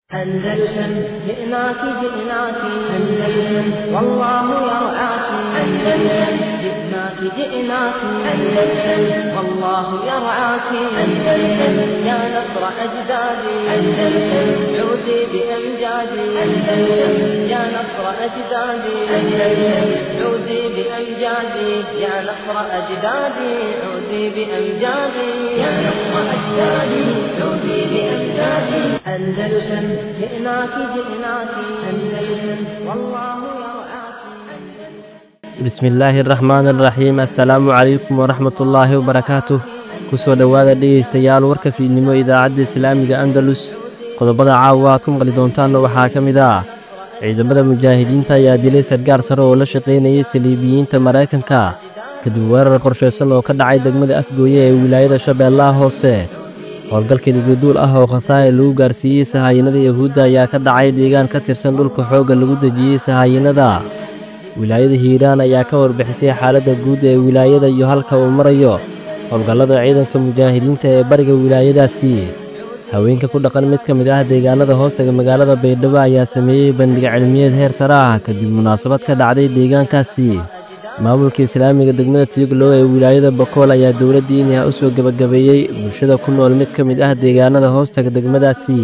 أندلسن جئناك جئناك أندلسن والله يرعاك أندلسن جئناك جئناك أندلسن والله يرعاك أندلسن يا نصر أجدادي أندلسن عودي بأمجادي أندلسن يا نصر أجدادي أندلسن عودي بأمجادي يا نصر أجدادي عودي بأمجادي يا نصر أجدادي عودي بأمجادي أندلسن جئناك جئناك أندلسن والله يرعاك bismillaahi araxmaani araxiim assalaamu calaykum waraxmatullaahi wabarakaatuh kusoo dhowaada dhegaystayaal warka fiidnimo idaacadda islaamiga andalus qodobada caawa aad ku maqli doontaanna waxaa ka mid ah ciidamada mujaahidiinta ayaa dilay sargaar sare oo la shaqaynayay saliibiyiinta maraykanka kadib weerar qorshaysan oo ka dhacay degmada afgooye ee wilaayada shabeellaha hoose howlgalka dhigiduul ah oo khasaare lagu gaarsiiyey sahaayinada yahuudda ayaa ka dhacay deegaan ka tirsan dhulka xoogga lagu dejiyey sahaayinada wilaayada hiiraan ayaa ka warbixisay xaaladda guud ee wilaayada iyo halka uu marayo howlgallada ciidanka mujaahidiinta ee bariga wilaayadaasi haweenka ku dhaqan mid ka mid ah deegaanada hoostaga magaalada baydhabo ayaa sameeyey bandhiga cilmiyeed heer sare ah kadib munaasabad ka dhacday deegaankaasi maamulka islaamiga degmada tiyuglow ee wilaayada bakool ayaa dowladda inha u soo gebagabeeyey bulshada ku nool mid ka mid ah deegaanada hoostaga degmadaasi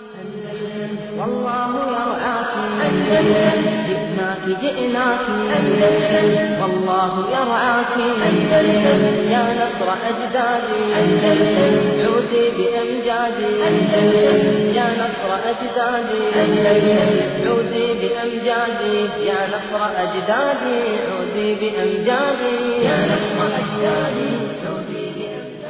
والله يرعاك أندلسن جئناك جئناك أندلسن والله يرعاك أندلسن يا نصر أجدادي أندلسن عودي بأمجادي أندلسن يا نصر أجدادي أندلسن عودي بأمجادي يا نصر أجدادي عودي بأمجادي يا نصر أجدادي عودي بأمجادي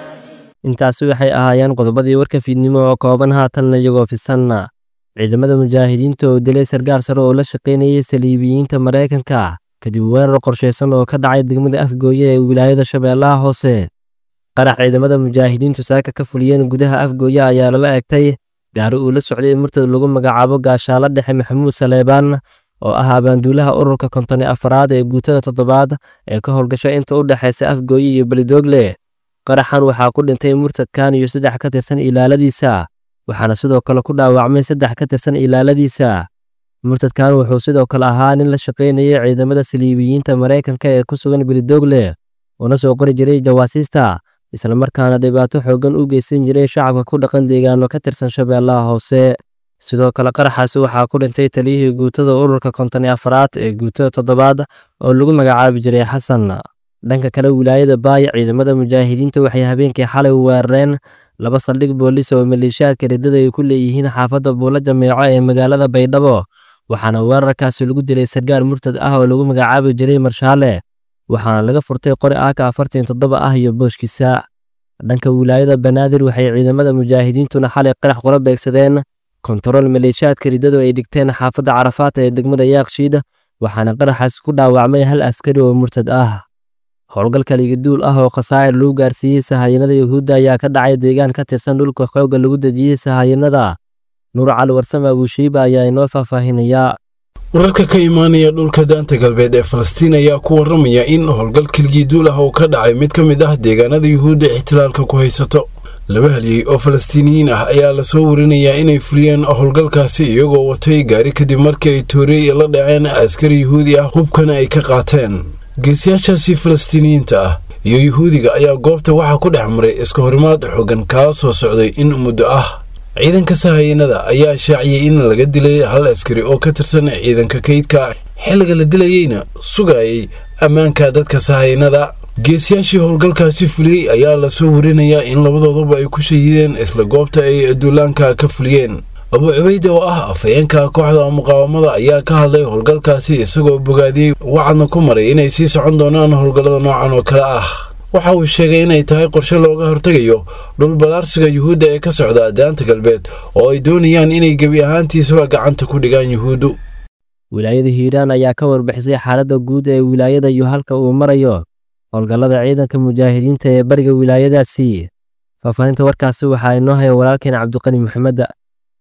intaasi waxay ahaayeen qodobadii warka fiidnimo oo kooban haatanna iyagoo fisanna ciidamada mujaahidiinta oo dilay sargaar sare oo la shaqaynayay saliibiyiinta maraykanka kadib weerar qorshaysan oo ka dhacay degmada afgooye ee wilaayada shabeellaha hoose qarax ciidamada mujaahidiintu saaka ka fuliyeen gudaha afgooye ayaa lala egtay gaari uu la socday murtad lagu magacaabo gaashaalo dhexe maxamuud saleebaan oo ah abaanduulaha ururka kontoni afaraad ee guutada toddobaad ee ka howlgasha inta u dhexaysa afgooye iyo belidoogle qaraxan waxaa ku dhintay murtadkan iyo saddex ka tirsan ilaaladiisa waxaana sidoo kale ku dhaawacmay saddex ka tirsan ilaaladiisa murtadkan wuxuu sidoo kale ahaa nin la shaqaynayay ciidamada saliibiyiinta maraykanka ee ku sugan belidoogle una soo qori jiray jawaasiista islamarkaana dhibaato xooggan u geysan jiray shacabka ku dhaqan deegaano ka tirsan shabeellaha hoose sidoo kale qaraxaasi waxaa ku dhintay taliyihii guutada ururka kontoni afaraad ee guutada toddobaad oo lagu magacaabi jiray xasan dhanka kale wilaayada baaya ciidamada mujaahidiinta waxay habeenkii xalay weerareen laba saldhig boolis oo maleeshiyaadka riddada ay ku leeyihiin xaafadda buulo jameeco ee magaalada baydhabo waxaana weerarkaasi lagu dilay sargaar murtad ah oo lagu magacaabi jiray marshaale waxaana laga furtay qori aaka afartan toddoba ah iyo booshkiisa dhanka wilaayada banaadir waxay ciidamada mujaahidiintuna xalay qarax qura beegsadeen kontarool maleeshiyaadka riddadu ay dhigteen xaafadda carafaat ee degmada yaaqshiid waxaana qaraxaasi ku dhaawacmay hal askari oo murtad ah howlgalka ligiduul ah oo khasaa'ir lagu gaarsiiyey sahaayinada yahuudda ayaa ka dhacay deegaan ka tirsan dhulka xoogga lagu dejiyey sahaayinada nuur cali warsame abuushiiba ayaa inoo faahfaahinayaa wararka ka imaanaya dhulka daanta galbeed ee falastiin ayaa ku waramaya in howlgal kilgiiduul ah uu ka dhacay mid ka mid ah deegaanada yuhuudda ixtilaalka ku haysato laba halyey oo falastiiniyiin ah ayaa lasoo warinayaa inay fuliyeen howlgalkaasi iyagoo watay gaari kadib markii ay toorey la dhaceen askari yuhuudi ah hubkana ay ka qaateen geesiyaashaasi falastiiniyiinta ah iyo yuhuudiga ayaa goobta waxaa ku dhex maray iska horimaad xoogan kaa soo socday in muddo ah ciidanka sahayanada ayaa shaaciyey in laga dilay hal askari oo ka tirsan ciidanka kaydka xilliga la dilayeyna sugayay ammaanka dadka sahayanada geesiyaashii howlgalkaasi fuliyey ayaa lasoo warinayaa in labadooduba ay ku shahiideen isla goobta ay duulaanka ka fuliyeen abu cubayde oo ah afhayeenka kooxda muqaawamada ayaa ka hadlay howlgalkaasi isagoo bogaadiyey wacadna ku maray inay sii socon doonaan howlgallada noocan oo kale ah waxa uu sheegay inay tahay qorshe looga hortegayo dhul balaarsiga yuhuudda ee ka socda daanta galbeed oo ay doonayaan inay gebi ahaantiisaba gacanta ku dhigaan yuhuuddu wilaayada hiiraan ayaa ka warbixisay xaaladda guud ee wilaayada iyo halka uu marayo howlgallada ciidanka mujaahidiinta ee bariga wilaayadaasi faahfaahinta warkaasi waxaa inoo haya walaalkeen cabdiqani maxameda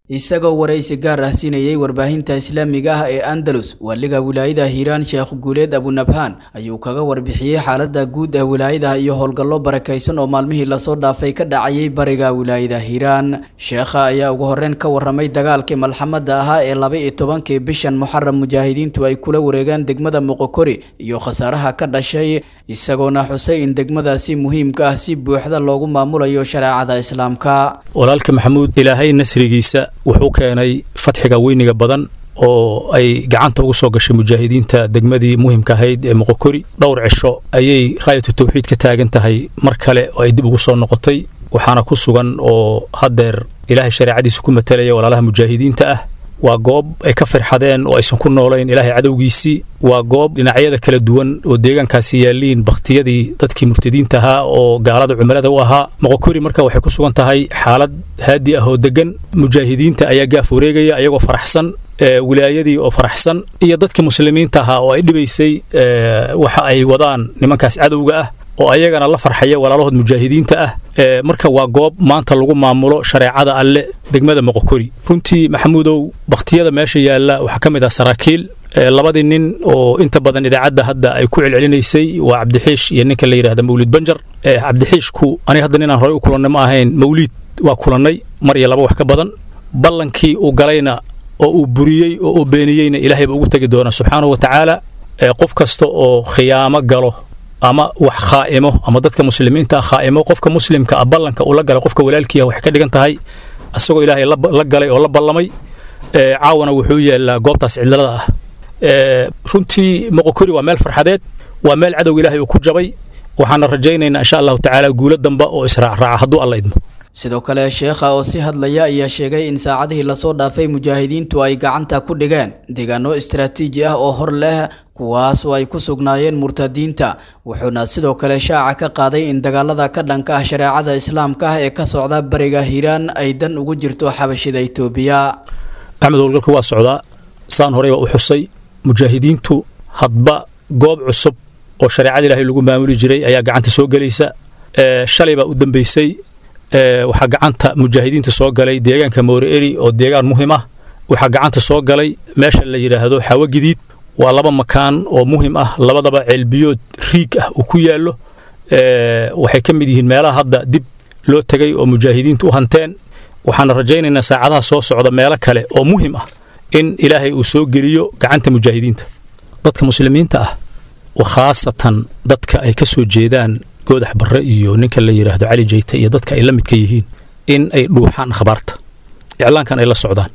isagoo waraysi gaar ah siinayey warbaahinta islaamiga ah ee andalus waaliga wilaayada hiiraan sheekh guuleed abunabhaan ayuu kaga warbixiyey xaalada guud ee wilaayada iyo howlgallo barakaysan oo maalmihii lasoo dhaafay ka dhacayay bariga wilaayada hiiraan sheekha ayaa ugu horreyn ka warramay dagaalkii malxamada ahaa ee laba iyo tobankii bishan muxaram mujaahidiintu ay kula wareegaan degmada moqokori iyo khasaaraha ka dhashay isagoona xusay in degmadaasi muhiimka ah si buuxda loogu maamulayo shareecada islaamka walaalka maxamuud ilaahay nasrigiisa wuxuu keenay fatxiga weyniga badan oo ay gacanta ugu soo gashay mujaahidiinta degmadii muhimka ahayd ee moqokori dhowr cisho ayay raayatu tawxiid ka taagan tahay mar kale oo ay dib ugu soo noqotay waxaana ku sugan oo haddeer ilaahay shareecadiisa ku matalaya walaalaha mujaahidiinta ah waa goob ay ka firxadeen oo aysan ku noolayn ilaahay cadowgiisii waa goob dhinacyada kala duwan oo deegaankaasi yaalliin bakhtiyadii dadkii murtadiinta ahaa oo gaalada cumilada u ahaa moqokori marka waxay ku sugan tahay xaalad haadi ah oo deggan mujaahidiinta ayaa gaaf wareegaya ayagoo faraxsan wilaayadii oo faraxsan iyo dadkii muslimiinta ahaa oo ay dhibaysay waxa ay wadaan nimankaas cadowga ah oo ayagana la farxaya walaalahood mujaahidiinta ah marka waa goob maanta lagu maamulo shareecada alle degmada moqokori runtii maxamuudow bakhtiyada meesha yaalla waxaa ka mid ah saraakiil labadii nin oo inta badan idaacadda hadda ay ku celcelinaysay waa cabdixiish iyo ninka la yidhahda mawlid banjar cabdixiishku aniga hadda ninaan horey u kulannay ma ahayn mawliid waa kulannay mar iyo laba wax ka badan ballankii uu galayna oo uu buriyey oo uu beeniyeyna ilaahay baa ugu tegi doona subxaanahu wa tacaala qof kasta oo khiyaamo galo ama wax khaa'imo ama dadka muslimiinta ah khaa'imo qofka muslimka ah ballanka uu la galay qofka walaalkiiah waxay ka dhigan tahay isagoo ilaahay la galay oo la ballamay caawana wuxuu yeelaa goobtaas cidlada ah runtii moqokori waa meel farxadeed waa meel cadowga ilaahay uu ku jabay waxaana rajaynaynaa insha allahu tacaala guulo damba oo israacraaca hadduu alla idmo sidoo kale sheekha oo si hadlaya ayaa sheegay in saacadihii lasoo dhaafay mujaahidiintu ay gacanta ku dhigeen deegaano istaraatiiji ah oo hor leh kuwaas oo ay ku sugnaayeen murtadiinta wuxuuna sidoo kale shaaca ka qaaday in dagaalada ka dhanka ah shareecada islaamka ah ee ka socda bariga hiiraan ay dan ugu jirto xabashida itoobiya axmed howlgalka waa socdaa saan horeyba u xusay mujaahidiintu hadba goob cusub oo shareecada ilaahay lagu maamuli jiray ayaa gacanta soo gelaysa shalay baa u dambeysay waxaa gacanta mujaahidiinta soo galay deegaanka moore eri oo deegaan muhim ah waxaa gacanta soo galay meesha la yidhaahdo xawo gidiid waa laba makaan oo muhim ah labadaba ceelbiyood riig ah uu ku yaallo waxay ka mid yihiin meelaha hadda dib loo tegay oo mujaahidiintu u hanteen waxaana rajaynaynaa saacadaha soo socda meelo kale oo muhim ah in ilaahay uu soo geliyo gacanta mujaahidiinta dadka muslimiinta ah khaasatan dadka ay ka soo jeedaan goodax barre iyo ninka la yidhaahdo cali jeyte iyo dadka ay la midka yihiin in ay dhuuxaan akhbaarta iclaankan ay la socdaan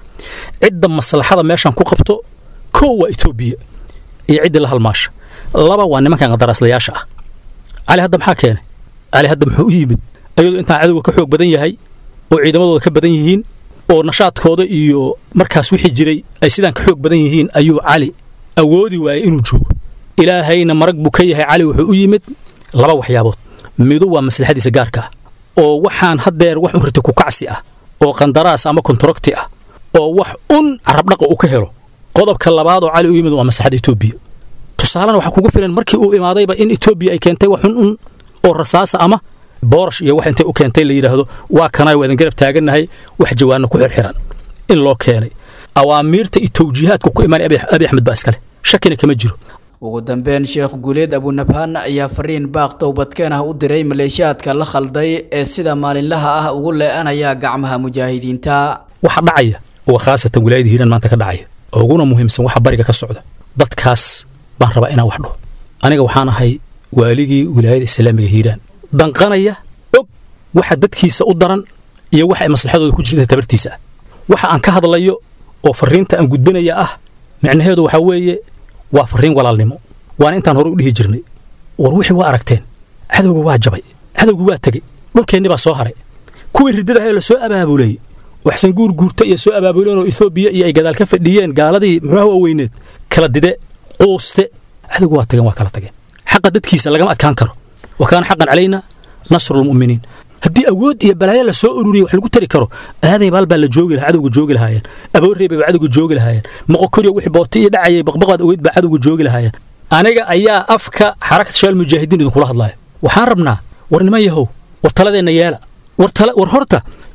cidda maslaxada meeshan ku qabto kow waa etoobiya iyo ciddii la halmaasha laba waa nimankan qadaraaslayaasha ah cali hadda maxaa keenay cali hadda muxuu u yimid ayadoo intaan cadowga ka xoog badan yahay oo ciidamadooda ka badan yihiin oo nashaadkooda iyo markaas wixii jiray ay sidaan ka xoog badan yihiin ayuu cali awoodi waayay inuu joogo ilaahayna marag buu ka yahay cali wuxuu u yimid laba waxyaabood midu waa maslaxadiisa gaarka ah oo waxaan haddeer wax un rita ku kacsi ah oo qandaraas ama kontarogti ah oo wax un carabdhaqa uu ka helo qodobka labaad oo cali u yimid waa maslaxadda etoobiya tusaalena waxaa kugu filan markii uu imaadayba in etoobiya ay keentay wax un un oo rasaasa ama boorash iyo wax intay u keentay la yidhaahdo waa kanay waa idin garab taagannahay wax jawaanna ku xirxiran in loo keenay awaamiirta iyo tawjiihaadka ku imaanay abi axmed baa iskale shakina kama jiro ugu dambeyn sheekh guuleed abunabhaan ayaa fariin baaq towbadkeen ah u diray maleeshiyaadka la khalday ee sida maalinlaha ah ugu lee'anaya gacmaha mujaahidiinta waxa dhacaya waa khaasatan wilaayada hiiraan maanta ka dhacaya oo uguna muhiimsan waxa bariga ka socda dadkaas baan rabaa inaan wax dhaho aniga waxaan ahay waaligii wilaayada islaamiga hiiraan danqanaya og waxa dadkiisa u daran iyo waxa ay maslaxadooda ku jirta tabartiisa ah waxa aan ka hadlayo oo fariinta aan gudbinaya ah micnaheedu waxaa weeye waa fariin walaalnimo waana intaan hore u dhihi jirnay war wixii waa aragteen cadowga waa jabay cadowga waa tegey dhulkeenni baa soo haray kuwii riddadaha la soo abaabulayey waxsan guur guurta iyo soo abaabuleen oo etoobiya iyo ay gadaal ka fadhiyeen gaaladii muxuuha waaweyneed kala dide quuste cadowga waa tageen waa kala tageen xaqa dadkiisa lagama adkaan karo wa kaana xaqan calayna nasrulmu'miniin haddii awood iyo balaayo la soo ururiya wax lagu tari karo aaday baal baa la joogi lahaa cadowga joogi lahaayeen aboorreebay baa cadowga joogi lahaayeen moqokoriyo wixii booti iyo dhacayay baqbaqaad ogeyd baa cadowga joogi lahaayeen aniga ayaa afka xarakat shaal mujaahidiin idinkula hadlaaya waxaan rabnaa war niman yahow war taladeenna yeela war tala war horta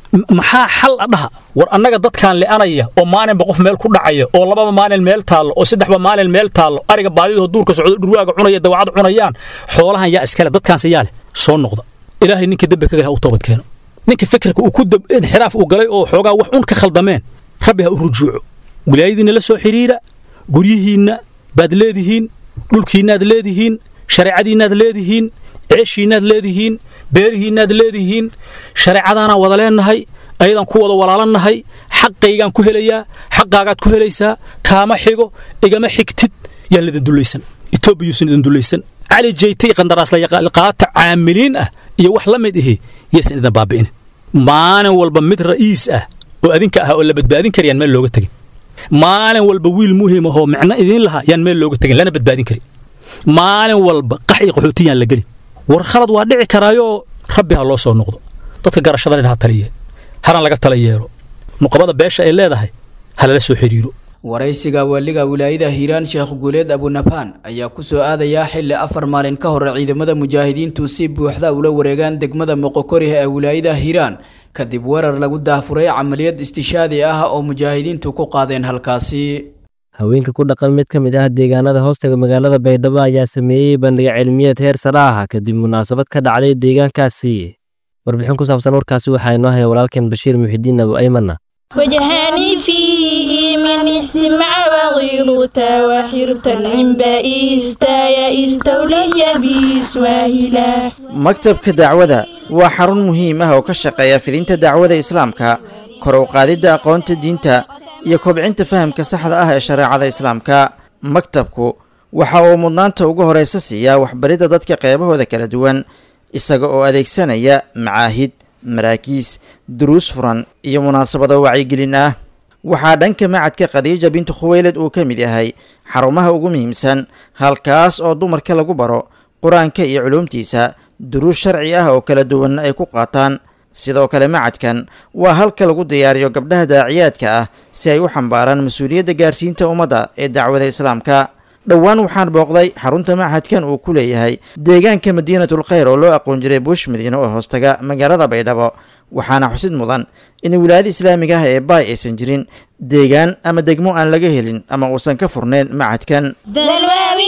maxaa xal a dhaha war annaga dadkaan le'anaya oo maalinba qof meel ku dhacaya oo lababa maalin meel taallo oo saddexba maalin meel taallo ariga baadidoo duurka socdo dhurwaaga cunaya dawacad cunayaan xoolahan yaa iskale dadkaanse yaa leh soo noqda ilaahay ninka dembi ka galay ha u toobad keeno ninka fikirka uu ku inxiraaf uu galay oo xoogaa wax un ka khaldameen rabbi ha u rujuuco wilaayadiinna la soo xidhiira guryihiinna baad leedihiin dhulkiinnaad leedihiin shareecadiinnaad leedihiin ceeshiinnaad leedihiin beerihiinnaad leedihiin shareecadaanaan wada leennahay ayadaan ku wada walaalannahay xaqaygaan ku helayaa xaqaagaad ku helaysaa kaama xigo igama xigtid yaan lidin dullaysan etoobiyuusan idin dullaysan cali jeytay qandaraasliqaata caamiliin ah iyo wax la mid ihi yaysan idin baabi'in maalin walba mid ra'iis ah oo adinka ah oo la badbaadin karayaan meel looga tegin maalin walba wiil muhiim ahoo micno idiin lahaa yaan meel looga tegin lana badbaadin karin maalin walba qax iyo qaxootiyaan la gelin war khalad waa dhici karaayoo rabbi ha loo soo noqdo dadka garashadana ha taliye haran laga tala yeelo nuqabada beesha ay leedahay ha lala soo xidhiiro waraysiga waaliga wilaayada hiiraan sheekh guuleed abunabhaan ayaa ku soo aadayaa xilli afar maalin ka hor ciidamada mujaahidiintu si buuxda ula wareegaan degmada moqokoriha ee wilaayada hiiraan kadib weerar lagu daahfuray camaliyad istishaadi ah oo mujaahidiintu ku qaadeen halkaasi haweenka ku dhaqan mid ka mid ah deegaanada hoostaga magaalada baydhabo ayaa sameeyey bandhiga cilmiyeed heer sare ah kadib munaasabad ka dhacday deegaankaasi warbixin ku saabsan warkaasi waxaa inoo haya walaalkeen bashiir muxidiin abu aymanna وجهاني فيه من إحسن مع وغيرتا وحرتا عمبا إستايا استولي بسواهلا maktabka dacwada waa xarun muhiim ah oo ka shaqeeya fidinta dacwada islaamka kor u qaadidda aqoonta diinta iyo kobcinta fahamka saxda ah ee shareecada islaamka maktabku waxa uu mudnaanta ugu horaysa siiyaa waxbaridda dadka qeybahooda kala duwan isaga oo adeegsanaya macaahid maraakiis duruus furan iyo munaasabado wacyigelin ah waxaa dhanka macadka khadiija bintu khuweylad uu ka mid yahay xarumaha ugu muhiimsan halkaas oo dumarka lagu baro qur-aanka iyo culuumtiisa duruus sharci ah oo kala duwanna ay ku qaataan sidoo kale macadkan waa halka lagu diyaariyo gabdhaha daaciyaadka ah si ay u xambaaraan mas-uuliyadda gaarsiinta ummadda ee dacwada islaamka dhowaan waxaan booqday xarunta machadkan uu ku leeyahay deegaanka madiinatul khayr oo loo aqoon jiray buush madiine oo hoostaga magaalada baydhabo waxaana xusid mudan in wilaayada islaamiga ah ee baay aysan jirin deegaan ama degmo aan laga helin ama uusan ka furnayn machadkan ذا الواو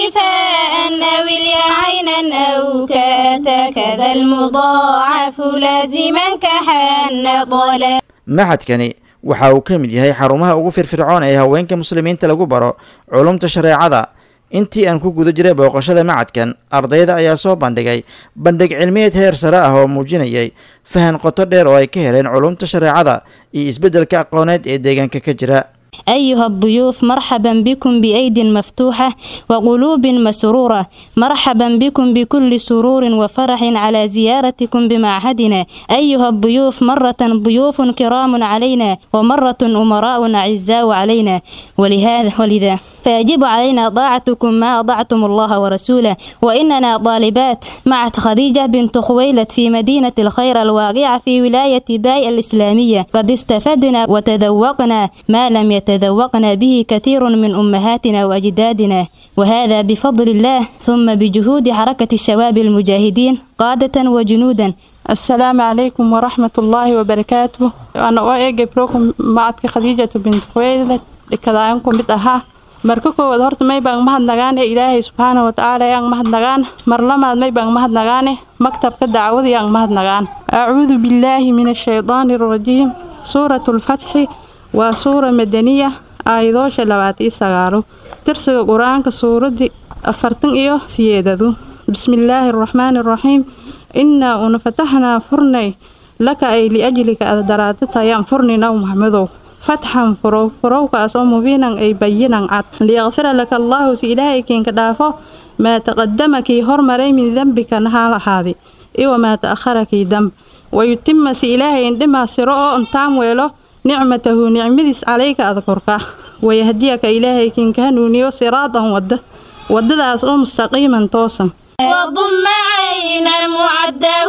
فأن واليا عينا أو كأتى كذا المضاعف لازما كحن ضلا machadkani waxa uu ka mid yahay xarumaha ugu firfircoon ee haweenka muslimiinta lagu baro culumta shareecada intii aan ku guda jiray booqashada macadkan ardayda ayaa soo bandhigay bandhig cilmiyeed heer sare ah oo muujinayay fahan qoto dheer oo ay ka heleen culumta shareecada iyo isbeddelka aqooneed ee deegaanka ka jira أيها الضيوف مرحبا بكم بأيد مفتوحة وقلوب مسرورة مرحبا بكم بكل سرور وفرح على زيارتكم بمعهدنا أيها الضيوف مرة ضيوف كرام علينا ومرة أمراء أعزاء علينا ولهذا ولذا فيجب علينا طاعتكم ما أطعتم الله ورسوله وإننا طالبات مع خديجة بنت خويلد في مدينة الخير الواقعة في ولاية باي الإسلامية قد استفدنا وتذوقنا ما لم يتذوقنا به كثير من أمهاتنا وأجدادنا وهذا بفضل الله ثم بجهود حركة الشباب المجاهدين قادة وجنودا السلام عليكم ورحمة الله وبركاته أنا أوجه بروكم معك خديجة بنت خويلد لكذاكم بتأها marka koowaad horta may baan mahadnagaane ilaahay subxaana watacaala yaan mahadnagaan mar lamaad may baan mahadnagaane maktabka dacwada yaan mahadnagaan acuudu billaahi min ashaydaani arajiim suuratu lfatxi waa suura madaniya aayadoosha labaad iyo sagaalo tirsiga qur-aanka suuradii afartan iyo siyeedadu bismillaahi araxmaani araxiim innaa una fataxnaa furnay laka ay liajlika adaraadata furni naw maxmedow fatxan furow furowkaas oo mubiinan ay bayinan cad liyaqfira laka allaahu si ilaahay kiinka dhaafo maa taqadama kii hormaray min dembika nahaal ahaadi iwamaa ta'ahara kii damb wayutima si ilaahay indhimaa siro oo intaan weelo nicmatahu nicmadiis calayka adkorka wayahdiyaka ilaahay kiinka hanuuniyo siraadan wadda waddadaas oo mustaqiiman toosan وضم عينا معده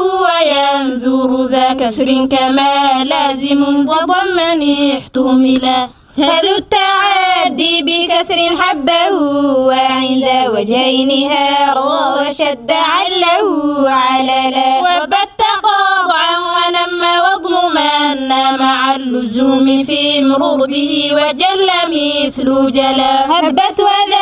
وينذر ذا كسر كما لازم وضمن احتملا هذا التعدي بكسر حبه وعند وجهين هارا وشد عله عللا وبت قاطعا ونم وضمما أنا مع اللزوم في مرور به وجل مثل جلا هبت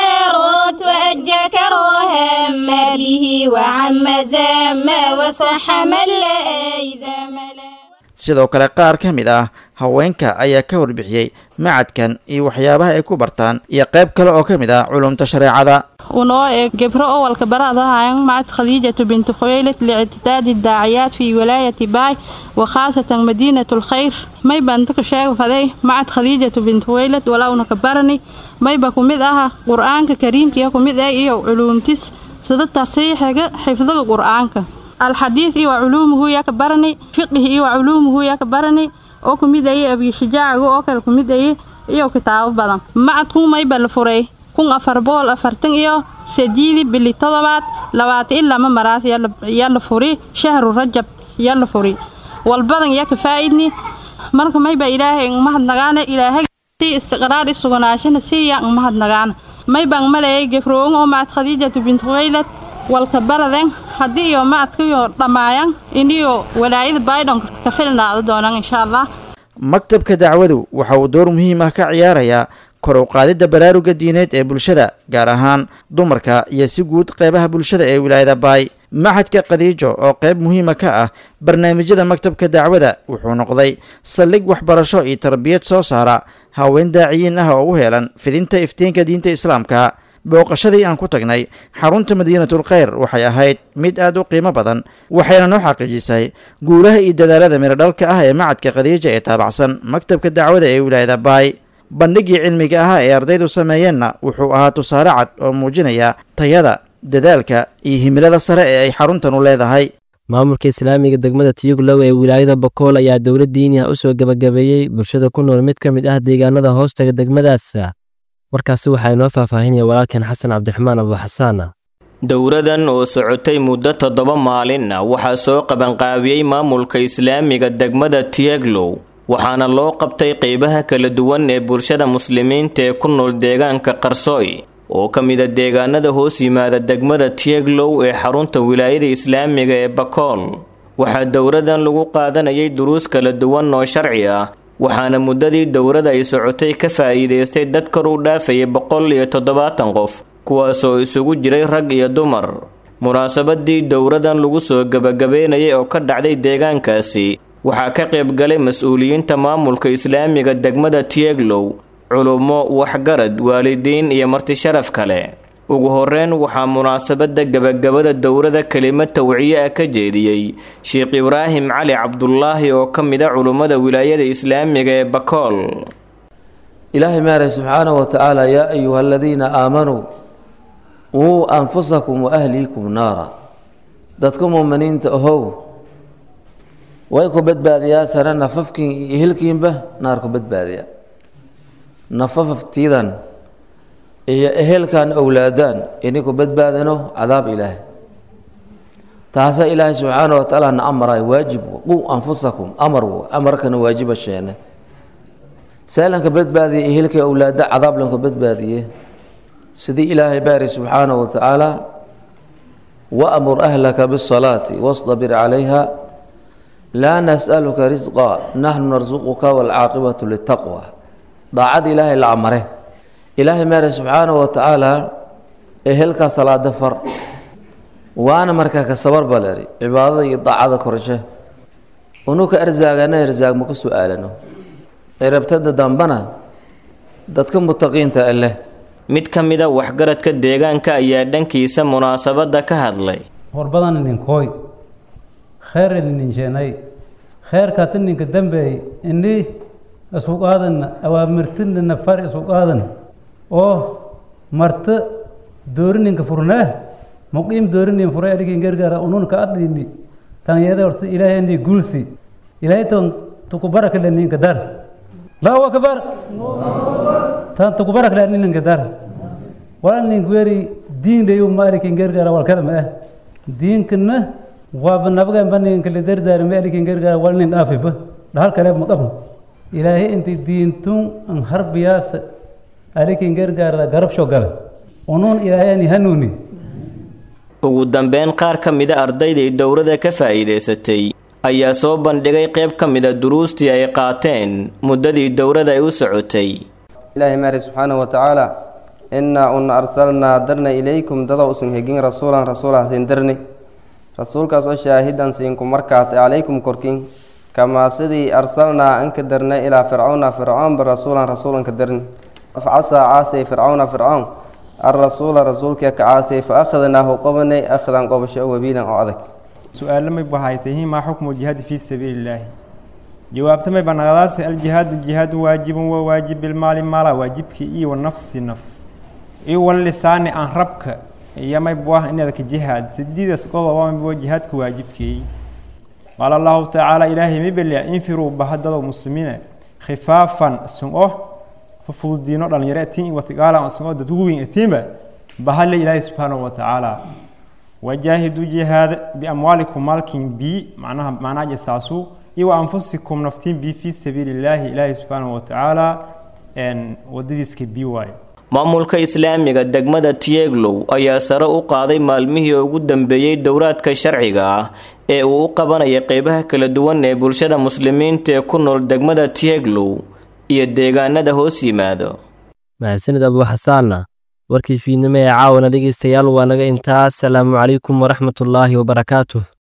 وذارت وأجى كراها ما به وعم زام وصح من لا إذا ملا sidoo kale qaar ka mid ah haweenka ayaa ka warbixiyey macadkan iyo waxyaabaha ay ku bartaan iyo qayb kale oo ka mid ah culumta shareecada ونوع جبر أول كبرها عن معد خديجة بنت خويلد لاعتداد الداعيات في ولاية باي وخاصة مدينة الخير ما يبان شيء فذي معد خديجة بنت خويلد ولا نكبرني ما يبقى كمدها قرآن كريم كي كمد أي علوم تس سد التصحيح حفظ القرآن الحديث وعلومه يكبرني فقه وعلومه يكبرني oo kumid ayay abiy shujaaciga oo kale kumid ayay iyo kitaabo badan macadku mayba la furay kun afar boqol afartan iyo sideedii bili todobaad labaatan iyo lama maraas yaa la furi shahru rajab yaa la furi walbadan yaa ka faa'idni marka mayba ilaahay mahadnagaana ilaahay si istiqraar isuganaashana siiya mahadnagaana maybaan malayay gefroon oo macad khadiijatu bint khuwaylad walka baraden haddii iyo macadkiyo dhammaayan iniyo walaayada baydhon ka filnaado doonaan insha allah maktabka dacwadu waxa uu door muhiim ah ka ciyaarayaa kor u qaadidda baraaruga diineed ee bulshada gaar ahaan dumarka iyo si guud qeybaha bulshada ee wilaayada baay maxadka khadiijo oo qayb muhiima ka ah barnaamijyada maktabka dacwada wuxuu noqday saldhig waxbarasho iyo tarbiyad soo saara haween daaciyiin ah oo u heelan fidinta iftiinka diinta islaamka booqashadii aan ku tagnay xarunta madiinatul kheyr waxay ahayd mid aad u qiimo badan waxayna noo xaqiijisay guulaha iyo dadaalada miradhalka ah ee macadka khadiija ee taabacsan maktabka dacwada ee wilaayada baay bandhigii cilmiga ahaa ee ardaydu sameeyeenna wuxuu ahaa tusaale cad oo muujinaya tayada dadaalka iyo himilada sare ee ay xaruntanu leedahay maamulka islaamiga degmada tiyuglow ee wilaayada bakool ayaa dowlad diini ah u soo gebagabeeyey bulshada ku nool mid ka mid ah deegaanada hoostaga degmadaas warkaasi waxaa inoo faahfaahinaya walaalkan xasan cabdiraxmaan abuuxasaana dowradan oo socotay muddo toddoba maalin ah waxaa soo qabanqaabiyey maamulka islaamiga degmada tiyeglow waxaana loo qabtay qeybaha kala duwan ee bulshada muslimiinta ee ku nool deegaanka qarsooy oo ka mida deegaanada hoos yimaada degmada tiyeglow ee xarunta wilaayada islaamiga ee bakool waxaa dowradan lagu qaadanayay duruus kala duwan oo sharci ah waxaana muddadii dowrada ay socotay ka faa'iidaystay dad kor u dhaafayay boqol iyo toddobaatan qof kuwaasoo isugu jiray rag iyo dumar munaasabadii dowradan lagu soo gebagabeynayay oo ka dhacday deegaankaasi waxaa ka qayb galay mas-uuliyiinta maamulka islaamiga degmada tiyeglow culummo waxgarad waalidiin iyo marti sharaf kale ugu horeyn waxaa munaasabada gebagabada dowrada kelimad tawciye ah ka jeediyey sheekh ibraahim cali cabdulaahi oo ka mid a culummada wilaayada islaamiga ee bakool ilaahay maarey subxaanahu wa tacaala yaa ayuha aladiina aamanuu wuu anfusakum wa ahliikum naara dadka muuminiinta ahow way ku badbaadiyaa sare nafafkiin iyo hilkiinba naar ku badbaadiya nafafaftiidan iyo ehelkan owlaadaan inay ku badbaadano cadaab ilaahay taasa ilaahay subxaana wa tacaala na amaray waajib qu anfusakum amar amarkana waajiba sheene seelanka badbaadiya ehelka owlaada cadaab lanku badbaadiye sidii ilaahay baari subxaana wa tacaala waamur ahlaka bisalaati wastabir calayha laa nas'aluka risqa naxnu narsuquka waalcaaqibatu litaqwa daacad ilaahay la amare ilaahay maare subxaana wa tacaala ehelkaa salaada far waana markaa ka sabar baleri cibaadada iyo daacada korshe unuka arsaagana arsaag ma ku su-aalano cirabtada dambana dadka mutaqiinta leh mid ka mida waxgaradka deegaanka ayaa dhankiisa munaasabada ka hadlay horbadan ninkooy kheyr nininsheenay kheyrkaata ninka dambeey ini isku qaadana awaamirtinana far isku qaadan oo marta doorininka furnaa muqiim doorinin furay adhikin gargaara ununka adini tanyada horta ilaahayni guulsi ilaahay tan tukubarak le ninka dar allahu akbar tan tukubarak le ninka dar wala ninka weri diin dayu maalikin gargaara walkada ma ah diinkana waaba nabagan baninka le dardaara ma alikin gargaara wala nin dhaafiba dhahal kale ma qabno ilaahay inti diintun an harbiyaasa alikin gargaarda garabsho gale unuun ilaahayani hanuuni ugu dambeyn qaar ka mida ardaydai dowrada ka faa'iidaysatay ayaa soo bandhigay qayb ka mida duruustii ay qaateen muddadii dowrada ay u socotay ilaahi maari subxaanahu watacaala innaa una arsalnaa darna ilaykum dada usan hegin rasuulan rasuulah siin darni rasuulkaas oo shaahidan siinku markaate calaykum korkin kamaa sidii arsalnaa anka darnay ilaa fircawna fircoonba rasuulan rasuulanka darni facasaa caasay fircawna fircoon alrasuula rasuulka ka caasay fa akhadnaahu qobanay akhdan qobasho wabiilan oo adag su-aalo may bahaytahi maa xukmu jihaadi fii sabiili illaahi jawaabta may banaqdaase aljihaadu jihaadu waajibun waa waajib bilmaali maala waajibkii iyo wanafsi naf iyo wallisaani aan rabka iyo may buah inadka jihaad sidiidas qodoba maybuwa jihaadka waajibkeey qaala allahu tacaala ilaahay may beliya infiruu bahadado muslimiina khifaafan sun-o fafududiino dhalinyaro atiin watigaala sun-o dadku weyn atiinba bahale ilaahay subxaanahu watacaala wajaahiduu jihaada biamwaalikum maalkin bi macnaha macnaha jasaasu iyo wa anfusikum naftiin bi fii sabiili illaahi ilaahay subxaanahu watacaala wadadiiska bi waayo maamulka islaamiga degmada tieglow ayaa sare u qaaday maalmihii ugu dambeeyey dowraadka sharciga ah ee uu u qabanaya qeybaha kala duwan ee bulshada muslimiinta ee ku nool degmada tieglow iyo deegaanada hoos yimaado mahadsanid abu xasaanna warkii fiidnimo ee caawana dhegaystayaal waa naga intaas salaamu calaykum waraxmatullaahi wabarakaatuh